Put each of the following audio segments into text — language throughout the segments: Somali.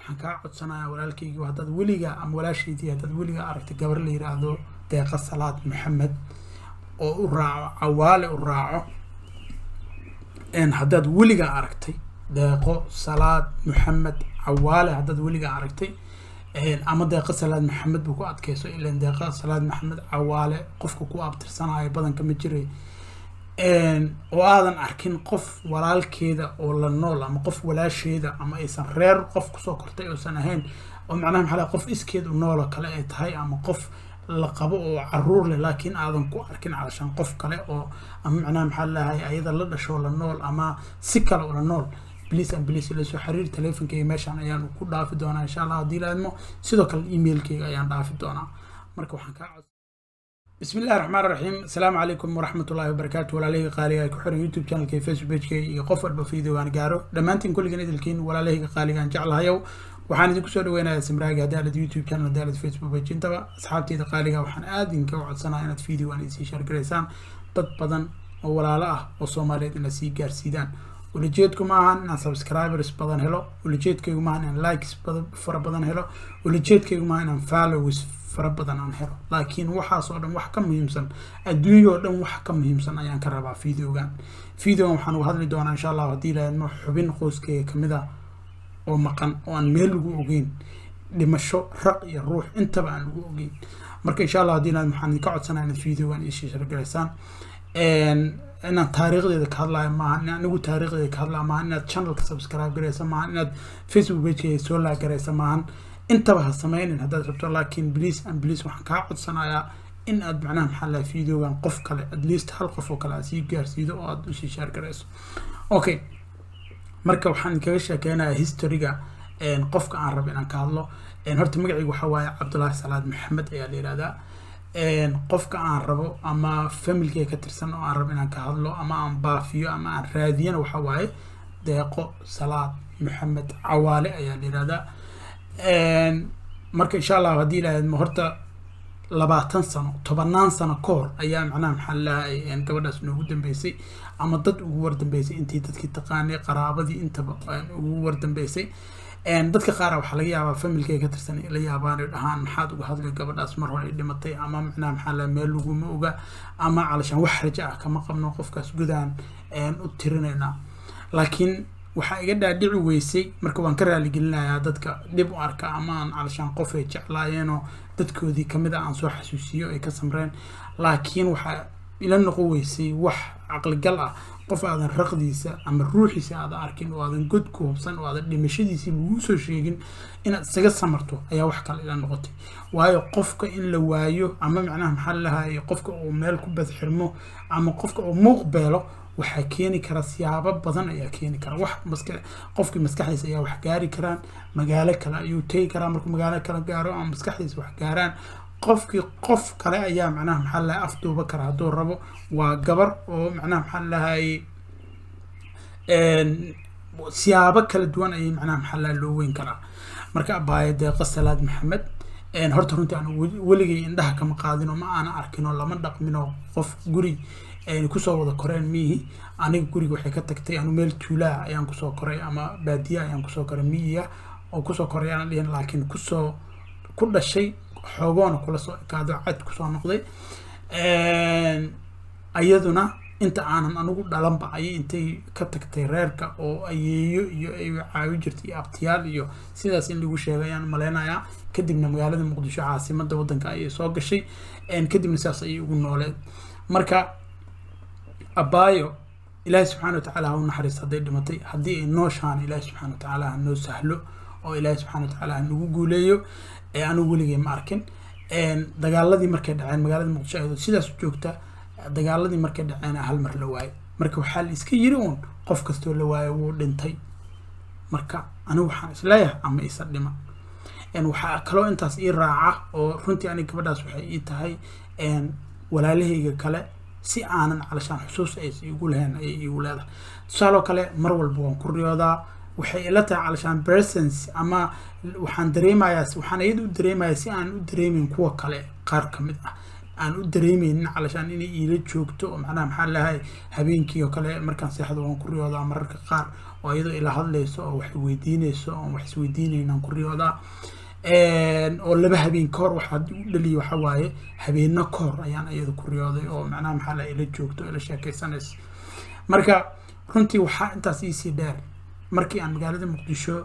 waxaan kaa codsanayaa walaalkaygi haddaad weligaa ama walaashaydii haddaad weligaa aragtay gabar la yiraahdo deeqa salaad maxamed oo u raaco cawaale u raaco haddaad weligaa aragtay deeqo salaad maxamed cawaale haddaad weligaa aragtay ama deeqa salaad maxamed buu ku adkeyso ilan deeqa salaad maxamed cawaale qofka ku abtirsanayo badanka ma jiray oo aadan arkin qof walaalkeeda oo la nool ama qof walaasheeda ama aysan reer qof kusoo kortay uusan ahayn oo macnaha maxaa qof iskeed u nooloo kale ay tahay ama qof la qabo oo caruur leh laakiin aadan ku arkin calashaan qof kale oo ama macnaha maxaa lahay ayada la dhasho la nool ama si kale oo la nool bliis an bliis ila soo xiriir teleefonkeyga meeshaan ayaan ku dhaafi doonaa insha allah haddii la idmo sidoo kale emailkeyga ayaan dhaafi doonaa marka waxaan kaa cod بسم الله الرحمن الرحيم السلام عليكم ورحمة الله وبركاته ولا ليه قالي كحر يوتيوب channel كي فيسبوك بيج كي يقفل بفيديو وان قارو دمانتين كل جنيد الكين ولا ليه قالي كان جعل هايو waxaan idinku soo dhaweynayaa simraaga hadaalad youtube channel hadaalad facebook page intaba asxaabteyda qaaliga waxaan aad idinka codsanaa inaad video aan isii shaargaraysaan dad badan oo walaalo ah oo soomaaliyeed ina sii gaarsiidaan ulajeedku ma ahan inaan subscribers badan helo ulajeedkaygu maaha inaan likes fara badan helo ulajeedkaygu maaha inaan followers fara badan aan helo laakiin waxaas oo dhan wax ka muhiimsan adduunya oo dhan wax ka muhiimsan ayaan ka rabaa videogan videogan waxaan uga hadli doonaa insha allah haddii laadmo xubin qoyskayga kamid a oo maqan oo aan meel lagu ogeyn dhimasho raq iyo ruux intaba aan lagu ogeyn marka insha allah haddii laad waxaan idinka codsanaa inaad videogan iisii shargalaysaan inaan taariikhdeeda ka hadlayo maaha in anigu taariikhdeeda ka hadlaya maaha inaad channelka subscribe garaysa maaha inaad facebook pagekeyga soo laag garaysa maahan intaba ha sameynin haddaad rabto laakiin please and please waxaan kaa codsanayaa in aad macnaha maxaa laha videogan qof kale at least hal qof oo kale aad sii gaarsiido oo aad usii shaar garayso okay marka waxaan kaga sheekeynayaa historyga qofka aan rabo inaan ka hadlo horta magacaygu waxaa waaye cabdullaahi salaad maxamed ayaa la yihahdaa qofka aan rabo ama familkeyga ka tirsan oo aan rabo inaan ka hadlo ama aan baafiyo ama aan raadiyana waxaa waaye deeqo salaad maxamed cawaale ayaa la yihahdaa marka insha allah haddii ilaahadmo horta labaatan sano tobanaan sano ka hor ayaa macnaha maxaa lahay gabadhaas noogu dambeysay ama dad ugu wardambeysay intii dadkii taqaanay qaraabadii intaba ugu wardambeysay dadka qaara waxaa laga yaabaa familkay ka tirsan la yaabaan ay dhahaan maxaad uga hadlay gabadhaas mar hore ay dhimatay ama macnaha maxaa lahay meel laguma oga ama calashaan wax rajo ah kama qabno qofkaas gudaan u tirinaynaa laakiin waxaa iga dhaadhici weysay marka waan ka raaligelinayaa dadka dhib u arka ama aan calashaan qof ay jeclaayeenoo dadkoodii kamid a aan soo xasuusiyo ay ka samreen laakiin waxaa ila noqon weysay wax caqligal ah qof aadan raqdiisa ama ruuxiisa aadan arkin oo aadan god ku hubsan oo aadan dhimashadiisii laguu soo sheegin inaad isaga samarto ayaa wax kale ila noqotay waayo qofka in la waayo ama macnaha maxaa lahaye qofka uu meel ku badxirmo ama qofka uu muuq beelo waxaa keeni kara siyaabo badan ayaa keeni kara wax maska qofkii maskaxdiisa ayaa wax gaari karaan magaalo kale ayuu tegi karaa markuu magaalo kale gaaro ama maskaxdiisa wax gaaraan qofkii qof kale ayaa macnaha maxaa lahay afduuba kara hadduu rabo waa gabar oo macnaha maxaa lahay siyaabo kala duwan ayay macnaha maxaa lahay loo weyn karaa marka abaaye deeqa salaad maxamed horta runtii aan weligay indhaha kama qaadin oo ma aana arkin oo lama dhaqmin oo qof guri kusoo wada koreen miihi aniga guriga waxay ka tagtay anu meel tuulaa ayaan kusoo koray ama baadiya ayaan kusoo koray miyiga oo kusoo koray aan dhihin laakiin kusoo ku dhashay xoogoona kula soo ekaado cad kusoo noqday ayaduna inta aanan anigu dhalanba ayay intay ka tagtay reerka oo ayeeyo iyo ay caawi jirtay iyo abtiyaal iyo sidaas in lagu sheegay ayaan maleynayaa kadibna magaalada muqdisho caasimada wadanka ayay soo gashay kadibna sidaas ayay ugu nooleed marka abaayo ilaahay subxana watacaala ha u naxariis hadday dhimatay haddii ay nooshaan ilaahay subxana watacaala ha noo sahlo oo ilaahay subxana watacaala ha nagu guuleeyo anigu weligay ma arkin dagaaladii markay dhaceen magaalada muqdisho ayadoo sidaas u joogta dagaaladii markay dhaceen hal mar la waayo marka waxaa la iska yiri uun qof kastoo la waayo wuu dhintay marka anigu waxaan isleeyahay ama isa dhima waxaa kaloo intaas ii raaca oo runtii aniga gabadhaas waxay ii tahay walaalahayga kale si aanan calashaan xusuus ays igu lahayn ayay igu leedahay tusaaloo kale mar walba waan ku riyoodaa waxay ila tahay calashaan presence ama waxaan dareemayaa waxaan iyada u dareemayaa si aan u dareemeyn kuwa kale qaar ka mid ah aan u dareemeynin calashaan inay iila joogto oo macnaha maxaa lahay habeenkii oo kale markaan seexdo waan ku riyoodaa mararka qaar oo iyadoo ila hadlayso oo wax weydiinayso oo wax isweydiinaynaan ku riyoodaa oo laba habeen ka hor waxaa u dhaliya waxa waaye habeeno ka hor ayaan iyada ku riyooday oo macnaha maxaa la ila joogto ila sheekaysanayso marka runtii waxaa intaas iisii dheer markii aan magaalada muqdisho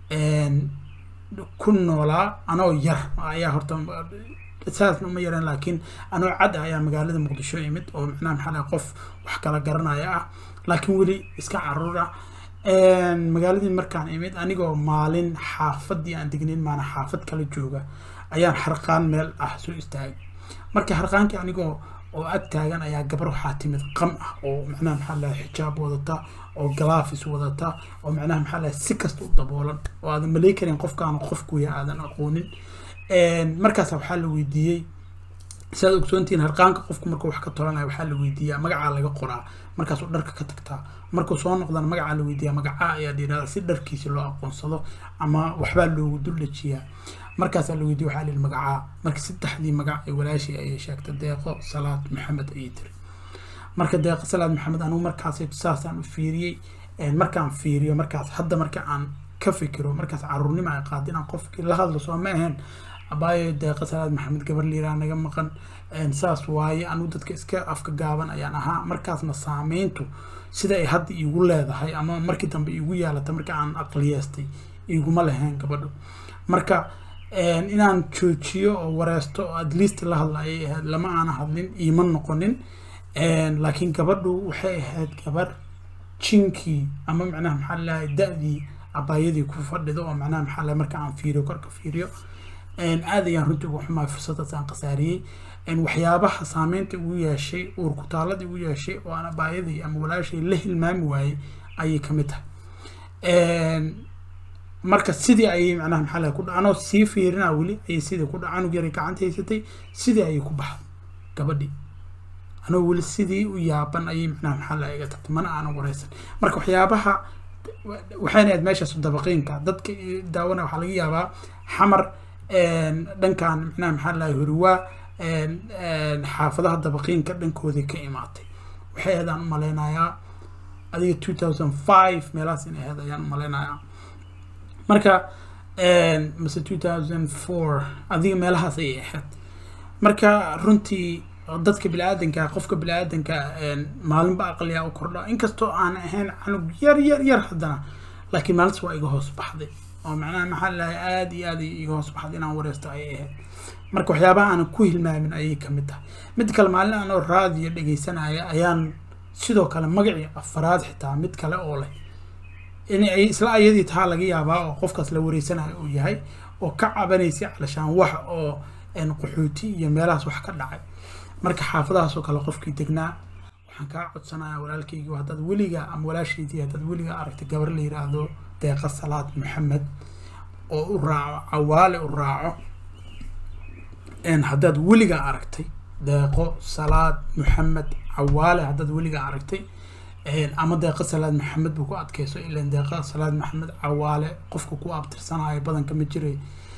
ku noolaa anoo yar ayaa horta saasna uma yareen laakiin anoo cad ah ayaa magaalada muqdisho imid oo macnaha maxaa lahay qof wax kala garanaya ah laakiin weli iska caruur ah magaaladii markaan imid anigoo maalin xaafadii aan degnayn maana xaafad kala jooga ayaan harqaan meel ah soo istaagay marka harqaankii anigoo oo ag taagan ayaa gabar waxaa timid qam ah oo macnaha maxaa lahay xijaab wadata oo galaafis wadata oo macnaha maxaa lahay si kasta u daboolan oo aadan malay karin qofkaan qofkuya aadan aqoonin markaasa waxaa la weydiiyey sidaad ogsoontihiin harqaanka qofku markuu wax ka tolanaya waxaa la weydiiyaa magacaa laga qoraa markaasuu dharka ka tagtaa markuu soo noqdana magacaa la weydiiyaa magacaa ayaa la yidhahdaa si dharkiisi loo aqoonsado ama waxbaa loogu duldhajiyaa markaasaa la weydiiya waxaa la yidhi magacaa marka saddexdii magac ee walaashii ayay sheegtay deeqo salaad maxamed ayay tiri marka deeqo salaad maxamed anugu markaas saasaan u fiiriyey markaan fiiriyo markaas hadda marka aan ka fikiro markaas caruurnimo ay qaad inaan qofkii la hadlo soo ma ahayn abaayo deeqa salaad maxamed gabar liiraa naga maqan saas waaye anugu dadka iska afka gaaban ayaan ahaa markaasna saameyntu sida ay hadda iigu leedahay ama markii dambe iigu yaalata marka aan aqliyeestay iiguma lahayn gabadho marka inaan joojiyo oo wareesto oo at least la hadla ayay ahayd lama aana hadlin iima noqonin laakiin gabadhu waxay ahayd gabar jinkii ama macnaha maxaa lahay da-dii abaayadii ku fadhido oo macnaha maxaa lahay marka aan fiiriyo korka fiiriyo aad ayaan runtii ugu xumaay fursadaas aan khasaariyey waxyaabaha saameynta ugu yeeshay uurkutaaladii ugu yeeshay oo aan abaayadii ama walaashay la hilmaami waayey ayay kamid tahay marka sidii ayay macnaha maxaa lahay ku dha anoo sii fiirinaa weli ayay sidii ku dha canug yaray gacanta haysatay sidii ayay ku baxday gabadhii anoo weli sidii u yaaban ayay macnaha maxaa lahay iga tagtay mana aanan wareysan marka waxyaabaha waxayna ahayd meeshaas dabaqiinka dadka daawana waxaa laga yaabaa xamar dhankan macnaha maxaa lahay horiwaa xaafadaha dabaqiinka dhankooday ka imaatay waxay ahayd aan u maleynayaa adiga two thousand five meelahaas inay ahayd ayaan u maleynayaa marka mase two thousand four adiga meelahaas ayay ahayd marka runtii dadka bini-aadanka qofka bini-aadanka maalinba aqliyaa u kordha inkastoo aan ahayn canug yar yar yar haddana laakiin maalintas waa iga hoos baxday oo macnaha maxaa lahay aada iyo aad iga hoos baxday inaan wareysto ayay ahayd marka waxyaabaha aanan ku hilmaamin ayay kamid tahay mid kale maalin anoo raadiyo dhegeysanaya ayaan sidoo kale magacii afaraad xitaa mid kale oo leh in ay isla ayadii tahaa laga yaabaa oo qofkaas la wareysanayo uu yahay oo ka cabanaysay calashaan wax oo qaxooti iyo meelahaas wax ka dhacay marka xaafadahaasoo kale qofkii degnaa waxaan kaa codsanayaa walaalkaygi haddaad weligaa ama walaashaydii haddaad weligaa aragtay gabar la yiraahdo deeqa salaad maxamed oo u raaco cawaale u raaco haddaad weligaa aragtay deeqo salaad maxamed cawaale haddaad weligaa aragtay ama deeqa salaad maxamed buu ku adkeyso ilan deeqa salaad maxamed cawaale qofka ku abtirsanayo badanka ma jiray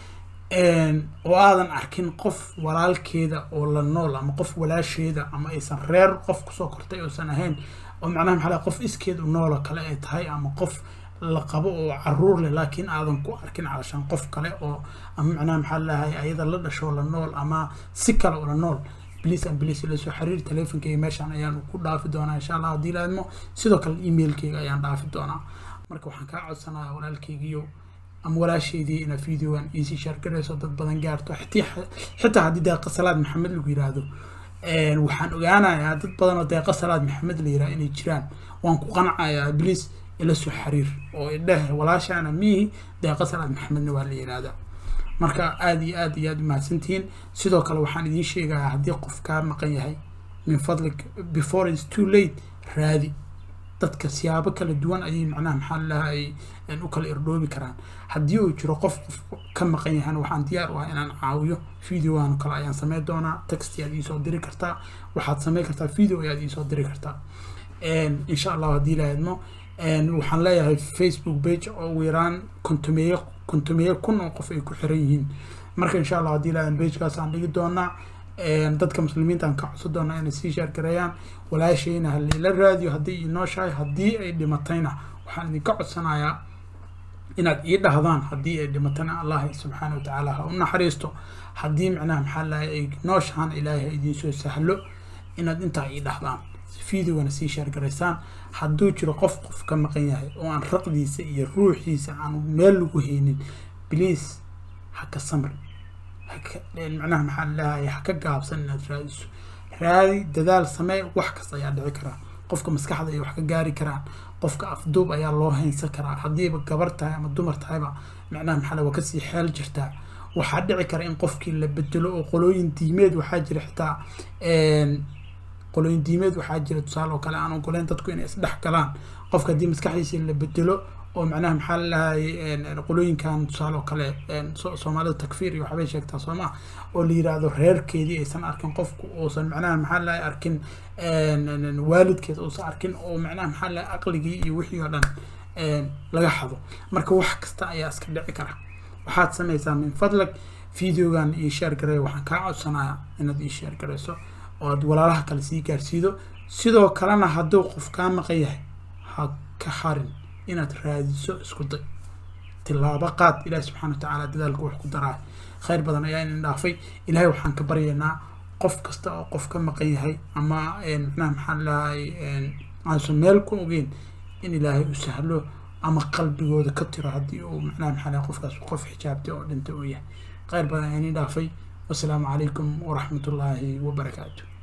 oo aadan arkin qof walaalkeeda oo la nool ama qof walaasheeda ama aysan reer qof kusoo kortay oosan ahayn oo macnaha maxaa qof iskeed u noolo kale ay tahay ama qof la qabo oo caruur leh laakiin aadan ku arkin calashaan qof kale oo ama macnaha maxaa lahay ayada la dhashoo la nool ama si kale oo la nool bliis an bliis ila soo xiriir teleefonkeyga meeshaan ayaan ku dhaafi doonaa insha allah haddii laadmo sidoo kale emailkeyga ayaan dhaafi doonaa marka waxaan kaa codsanayaa walaalkeygiyo ama walaasheydii ina videogan iisii shaargarayso dad badan gaarto xitaa haddii deeqa salaad maxamed lagu yiraahdo waxaan ogaanayaa dad badan oo deeqa salaad maxamed la yiraahdo inay jiraan waan ku qancayaa bliis ila soo xiriir oo idheh walaashaana miihi deeqa salaad maxamedna waa la yiraahdaa marka aada iyo aad iyo aad umahadsantihiin sidoo kale waxaan idiin sheegayaa haddii qof kaa maqan yahay min fadlik before is too late raadi dadka siyaabo kala duwan ayay macnaha maxaa lalahay u kala irdhoobi karaan haddii uu jiro qof qof ka maqan yahana waxaan diyaar u ah inaan caawiyo videogan kale ayaan sameyn doonaa text ayaad iisoo diri kartaa waxaad sameyn kartaa video ayaad iisoo diri kartaa insha allah haddii la idmo waxaan leeyahay facebook page oo ugu yaraan kontomeeye kontomeeye kun oo qof ay ku xiran yihiin marka insha allah haddii la pagekaas aan dhigi doonaa dadka muslimiinta aan ka codsan doonaa inay sii shaargareeyaan walaashayna halila raadiyo haddii inoo shahay haddii ay dhimatayna waxaan idinka codsanayaa inaad ii dhahdaan haddii ay dhimatana allah subxaana watacaala ha u naxariisto haddii macnaha maxaa lahay ay nooshahan ilaahay ha idinsoo sahlo inaad intaa ii dhahdaan videogana sii sheergaraysaan hadduu jiro qof qof ka maqan yahay oo aan raqdiisa iyo ruuxiisa aan meel lagu haynin please ha ka samri haka macnaha maxaa lahay ha ka gaabsan inaad raadiso raadi dadaal samee wax kasta ayaa dhici karaa qofka maskaxda ay wax ka gaari karaan qofka afduub ayaa loo haynsan karaa haddiiba gabar tahay ama dumar tahayba macnaha maxaa waa kasii xeel jirtaa waxaa dhici kara in qofkii la bedelo oo qolooyin diimeed waxaa jira xitaa qolooyin diimeed waxaa jira tusaale oo kale aan ogoleyn dadku inay isdhex galaan qofka haddii maskaxdiisa la bedelo oo macnaha maxaa lalahay qolooyinkan tusaale oo kale soomaalida takfiir iyo waxbay sheegtaa soo maa oo la yiraahdo reerkeedii aysan arkin qofku uusan macnaha maxaa lalahay arkin waalidkeed uusan arkin oo macnaha maxaa lalahay aqligii iyo wixii oo dhan laga xado marka wax kasta ayaa iska dhici kara waxaad samaysaa min fadlag videogan ii sheer gareeya waxaan kaa codsanayaa inaad ii sheer garayso oo aad walaalaha kale sii gaarsiido sidoo kalena hadduu qof kaa maqan yahay ha ka harin inaad raadiso isku day tilaabo qaad ilaahi subxana wa tacaala dadaalka wax ku daraa khayr badan ayaa inin dhaafay ilaahay waxaan ka baryaynaa qof kasta oo qof ka maqan yahay ama macnaha maxaa lahay aansan meel ku ogeyn in ilaahay u sahlo ama qalbigooda ka tiro haddii uu macnaha maxaa lahay qofkaas qof xijaabtay oo dhintay uu yahay khayr badan ayaa inin dhaafay wasalaamu calaykum waraxmat ullaahi wabarakaatu